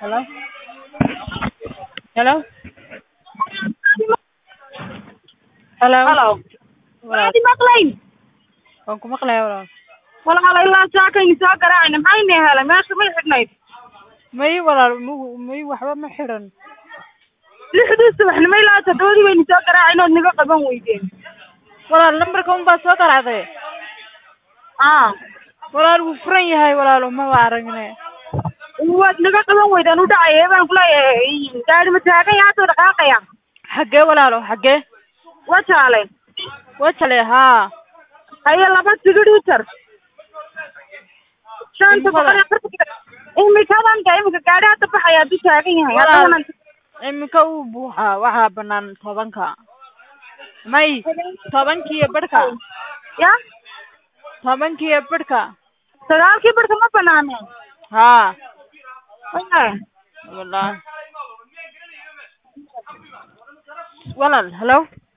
Hello? Hello? Hello? Hello. Walaal, Waadi maqlayn. waan ku maqlayaa walaal. Walaal ilaa saakayni soo garaacayna maxayna helay meesha may xidhnayd May walaal mu- may waxba ma xiran. lixdii subaxnimo ilaa toddobadii bayna soo garaacayna ood naga qaban weydeen Walaal lambarka un baa soo garacday. aa Walaal wuu furan yahay walaalo ma waa aragne. waad naga qaban weydeen u dhacaya baan kuleeyahay gaari ma taagan yahay soo dhaqaaqaya Xaggee walaalo xaggee? waa jaale Wajale haa. haye laba tigidh u jar shanta boqol iyo afartan imikadan ka imika gaari hadda baxaya hadduu taagan yahay Walaal. haddana Iminka uu buuxaa waxaa banaan tobanka. May tobankiiyo barhka. ya Tobankiiyo barhka. sagaalkii barka ma banaaneen Haa. Wallahi. Walaal. Walaal, hello?